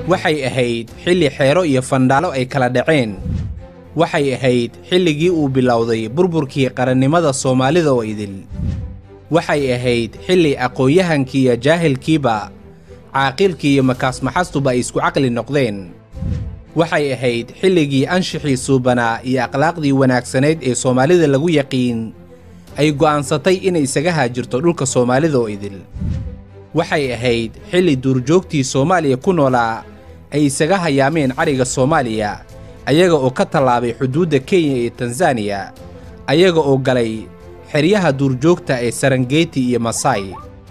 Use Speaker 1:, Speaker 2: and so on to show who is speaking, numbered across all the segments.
Speaker 1: waxay ahayd xilli xeero iyo fandhaalo ay kala dhaceen waxay ahayd xilligii uu bilowday burburkii qarannimada soomaalida oo idil waxay ahayd xilli aqoon-yahankii iyo jaahilkiiba caaqilkii iyo makaasmaxastuba ay isku caqli noqdeen waxay ahayd xilligii anshixii suubanaa iyo akhlaaqdii wanaagsanayd ee soomaalida lagu yaqiin ay go'aansatay inay isaga haajirto dhulka soomaalida oo idil waxay ahayd xilli duurjoogtii soomaaliya ku noolaa ay isaga hayaameen cariga soomaaliya ayaga oo ka tallaabay xuduudda kenya iyo tanzaniya ayaga oo galay xeryaha duurjoogta ee sarangeti iyo masai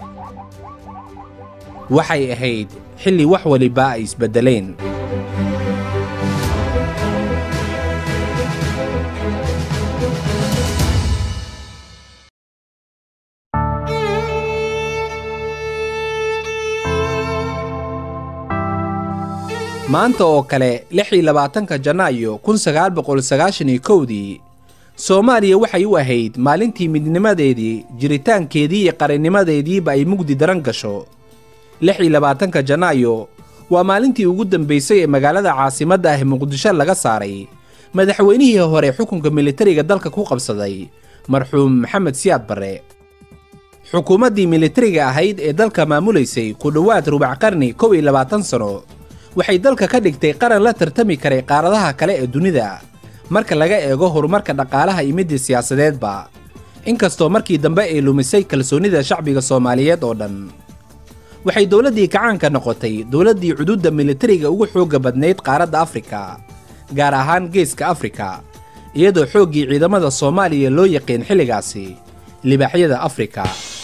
Speaker 1: waxay ahayd xilli wax waliba ay isbeddeleen maanta oo kale lix iyo labaatanka janaayo kun sagaal boqol sagaashan iyo kowdii soomaaliya waxay u ahayd maalintii midnimadeedii jiritaankeedii iyo qarannimadeediiba ay mugdi daran gasho lix iyo labaatanka janaayo waa maalintii ugu dambaysay ee magaalada caasimadda ah muqdisho laga saaray madaxweynihii hore xukunka militariga dalka ku qabsaday marxuum maxamed siyaad barre xukuumaddii militariga ahayd ee dalka maamulaysay ku dhowaad rubac qarni kow iyo labaatan sano waxay dalka ka dhigtay qaran la tartami karay qaaradaha kale ee dunida marka laga eego horumarka dhaqaalaha iyo midii siyaasadeedba inkastoo markii dambe ay lumisay kalsoonnida shacbiga soomaaliyeed oo dhan waxay dowladdii kacaanka noqotay dowladdii cuduudda militariga ugu xoogga badnayd qaaradda afrika gaar ahaan geeska afrika iyadoo xooggii ciidamada soomaaliya loo yaqiin xilligaasi libaaxyada afrika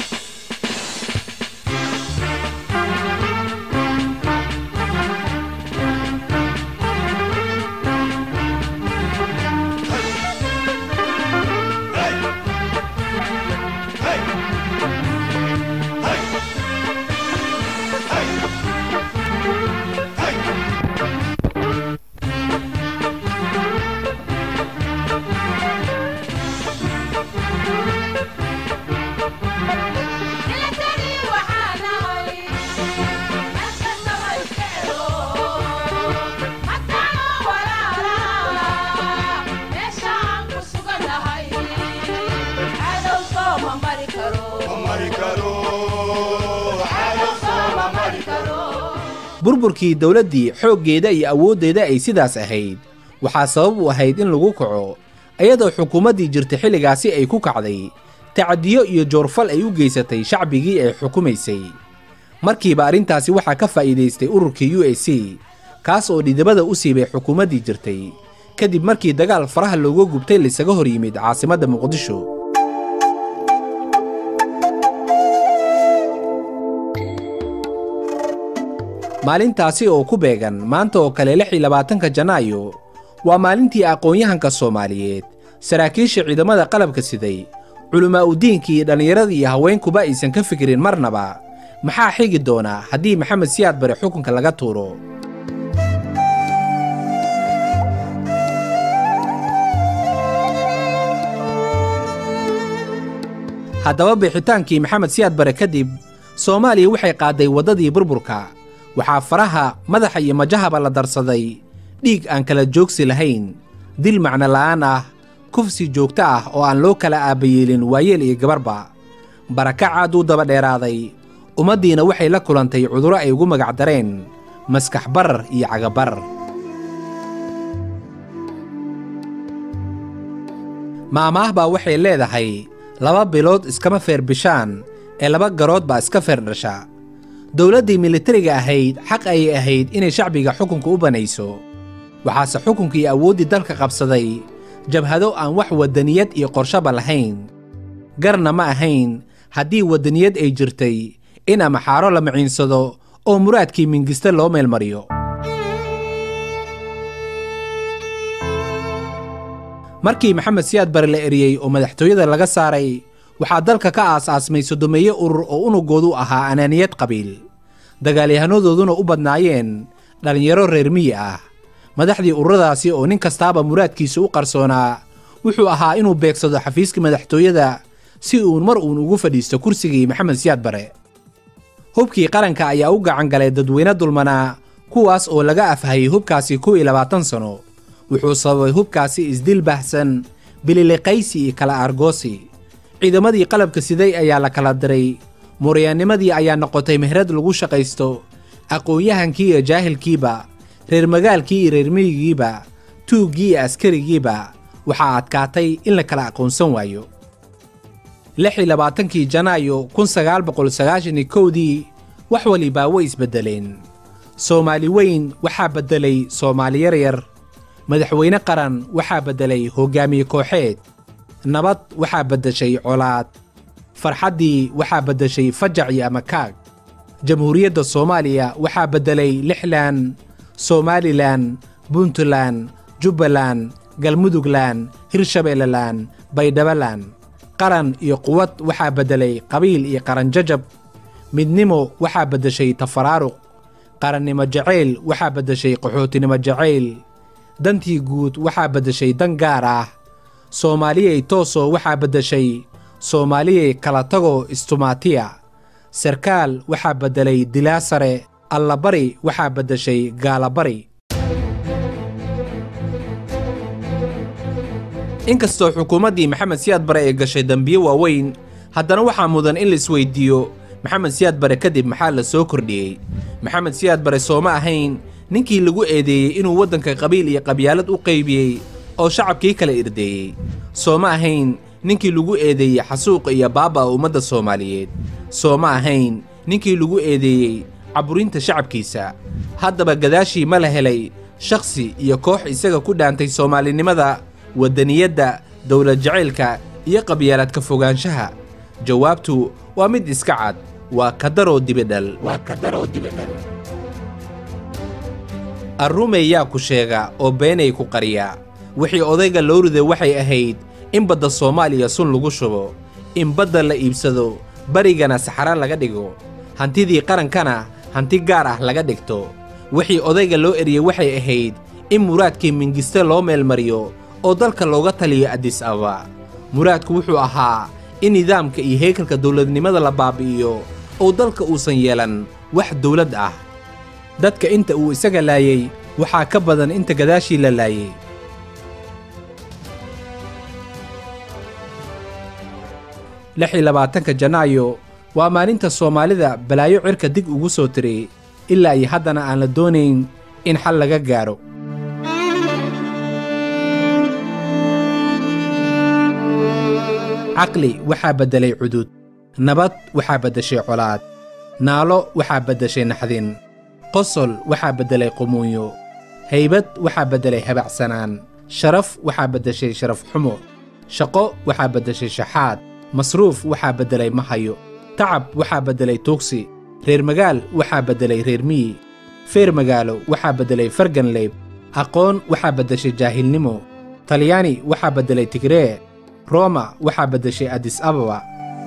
Speaker 1: burburkii dowladdii xooggeeda iyo awooddeeda ay sidaas ahayd waxaa sabab u ahayd in lagu kaco iyadoo xukuumaddii jirta xilligaasi ay ku kacday tacdiyo iyo joorfal ay u geysatay shacbigii ay xukumaysay markiiba arrintaasi waxaa ka faa'iidaystay ururkii u a c kaas oo dhidibada u siibay xukuumaddii jirtay kadib markii dagaal faraha looga gubtay laisaga hor yimid caasimadda muqdisho maalintaasi oo ku beegan maanta oo kale lix iyo labaatanka janaayo waa maalintii aqoon-yahanka soomaaliyeed saraakiisha ciidamada qalabka siday culimaa udiinkii iyo dhallinyaradii iyo haweenkuba aysan ka fikirin marnaba maxaa xigi doona haddii maxamed siyaad bare xukunka laga tuuro haddaba bixitaankii maxamed siyaad bare kadib soomaaliya waxay qaadday waddadii burburka waxaa faraha madaxa iyo majahaba la darsaday dhiig aan kala joogsi lahayn dil macno la'aan ah kufsi joogto ah oo aan loo kala aabbayeelin waayeel iyo gabarba barakac aad uu daba dheeraaday ummaddiina waxay la kulantay cudurro ay ugu magac dareen maskax barar iyo cagabarar maamaah baa waxay leedahay laba bilood iskama feer bishaan ee laba garood baa iska feer dhasha dowladdii militariga ahayd xaq ayay ahayd inay shacbiga xukunka u banayso waxaase xukunkii awooddii dalka qabsaday jabhado aan wax waddaniyad iyo qorshaba lahayn garna ma ahayn haddii waddaniyad ay jirtay in amaxaaro la maciinsado oo muraadkii mingiste loo meelmariyo markii maxamed siyaad bare la eriyey oo madaxtooyada laga saaray waxaa dalka ka aas-aasmay sodomeeye urur oo unugoodu ahaa anaaniyad qabiil dagaalyahannadooduna u badnaayeen dhallinyaro reer miyi ah madaxdii ururadaasi oo nin kastaaba muraadkiisa u qarsoonaa wuxuu ahaa inuu beegsado xafiiska madaxtooyada si uun mar uun ugu fadhiisto kursigii maxamed siyaad bare hubkii qaranka ayaa u gacan galay dadweyne dulmanaa kuwaas oo laga afhayay hubkaasi kow iyo labaatan sano wuxuu sababay hubkaasi isdil baahsan bililiqaysi iyo kala argoosi ciidamadii qalabka siday ayaa la kala diray muryaannimadii ayaa noqotay mehrad lagu shaqaysto aqoon-yahankii iyo jaahilkiiba reer magaalkii iyo reer miyigiiba tuuggii iyo askarigiiba waxaa adkaatay in la kala aqoonsan waayo lix iyo labaatankii janaayo kun sagaal boqol sagaashan iyo kowdii wax walibaa way isbeddeleen soomaali weyn waxaa beddelay soomaali yaryar madaxweyne qaran waxaa beddelay hoggaamiye kooxeed nabad waxaa beddeshay colaad farxaddii waxaa beddeshay fajac iyo amakaag jamhuuriyadda soomaaliya waxaa beddelay lixlan somalilan puntland jubbaland galmuduglan hirshabeellelan baydhabalan qaran iyo quwad waxaa beddelay qabiil iyo qaranjajab midnimo waxaa beddeshay tafaraaruq qarannimo jacayl waxaa beddeshay qaxootinimo jacayl dantii guud waxaa beddeshay dan gaar ah soomaaliyey tooso waxaa beddeshay soomaaliyey kala tago istumaatiya sarkaal waxaa beddelay dilaa sare allabari waxaa beddeshay gaalabari inkastoo xukuumaddii maxamed siyaad bare ay gashay dembiyo waaweyn haddana waxaa mudan in la isweyddiiyo maxamed siyaad bare kadib maxaa la soo kordhiyey maxamed siyaad bare sooma ahayn ninkii lagu eedeeyey inuu waddanka qabiil iyo qabyaalad u qaybiyey oo shacabkii kala irdeeyey sooma ahayn ninkii lagu eedeeyey xasuuqa iyo baaba'a ummadda soomaaliyeed sooma ahayn ninkii lagu eedeeyey caburinta shacabkiisa haddaba gadaashii ma la helay shakhsi iyo koox isaga ku dhaantay soomaalinimada waddaniyadda dowlad jacaylka iyo qabyaaladka fogaanshaha jawaabtu waa mid iska cad waa kadaroo dibidhal arrumey yaa ku sheega oo beenay ku qariya wixii odayga loo riday waxay ahayd in badda soomaaliya sun lagu shubo in badda la iibsado barigana saxara laga dhigo hantidii qarankana hanti gaar ah laga dhigto wixii odayga loo eriyey waxay ahayd in muraadkii mingiste loo meelmariyo oo dalka looga taliyo adis aba muraadku wuxuu ahaa in nidaamka iyo heekalka dowladnimada la baabi'iyo oo dalka uusan yeelan wax dowlad ah dadka inta uu isaga laayey waxaa ka badan inta gadaashii la laayey lix iyo labaatanka janaayo waa maalinta soomaalida balaayo cirka dig ugu soo tiray ilaa iyo haddana aan la doonayn in xal laga gaaro caqli waxaa beddelay cudud nabad waxaa beddeshay colaad naalo waxaa beddeshay naxdin qosol waxaa beddelay qumuunyo haybad waxaa beddelay habacsanaan sharaf waxaa beddeshay sharaf xumo shaqo waxaa beddeshay shaxaad masruuf waxaa beddelay mahayo tacab waxaa beddelay tuugsi reer magaal waxaa beddelay reer miyi feer magaalo waxaa beddelay farganleyb aqoon waxaa beddeshay jaahilnimo talyaani waxaa beddelay tigree roma waxaa beddeshay adis ababa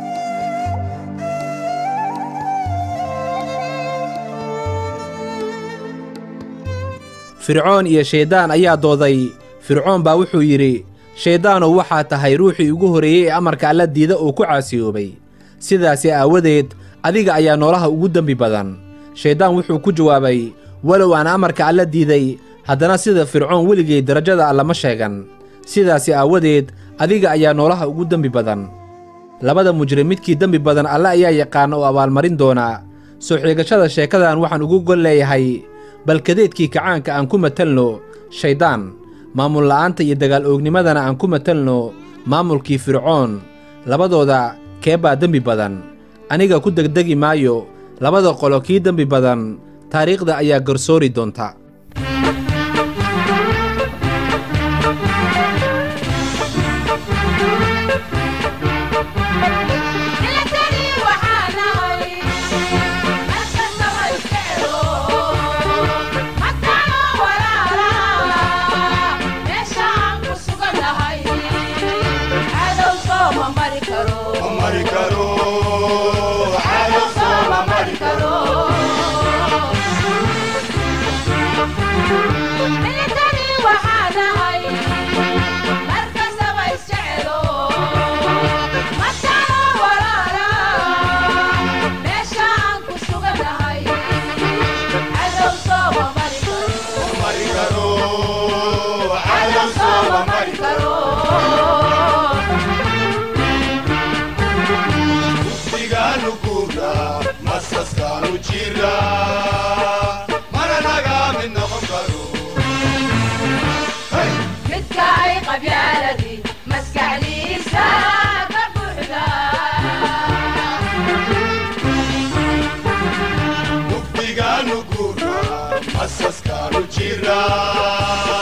Speaker 1: fircoon iyo shayddaan ayaa dooday fircoon baa wuxuu yidhi shayddaanow waxaa tahay ruuxii ugu horreeyey ee amarka alla diida uu ku caasiyoobay sidaasi aawadeed adiga ayaa noolaha ugu dembi badan shayddaan wuxuu ku jawaabay walow aan amarka alla diiday haddana sida fircoon weligay darajada alla ma sheegan sidaasi aawadeed adiga ayaa noolaha ugu dembi badan labada mujrim midkii dembi badan alle ayaa yaqaana oo abaalmarin doonaa soo xiigashada sheekadan waxaan ugu gol leeyahay balkadeedkii kacaanka aan ku matalno shayddaan maamul la'aanta iyo dagaal oognimadana aan ku matalno maamulkii fircoon labadooda kee baa dembi badan aniga ku degdegi maayo labada qolo kii dembi badan taariikhda ayaa garsoori doonta
Speaker 2: asaskaanu jira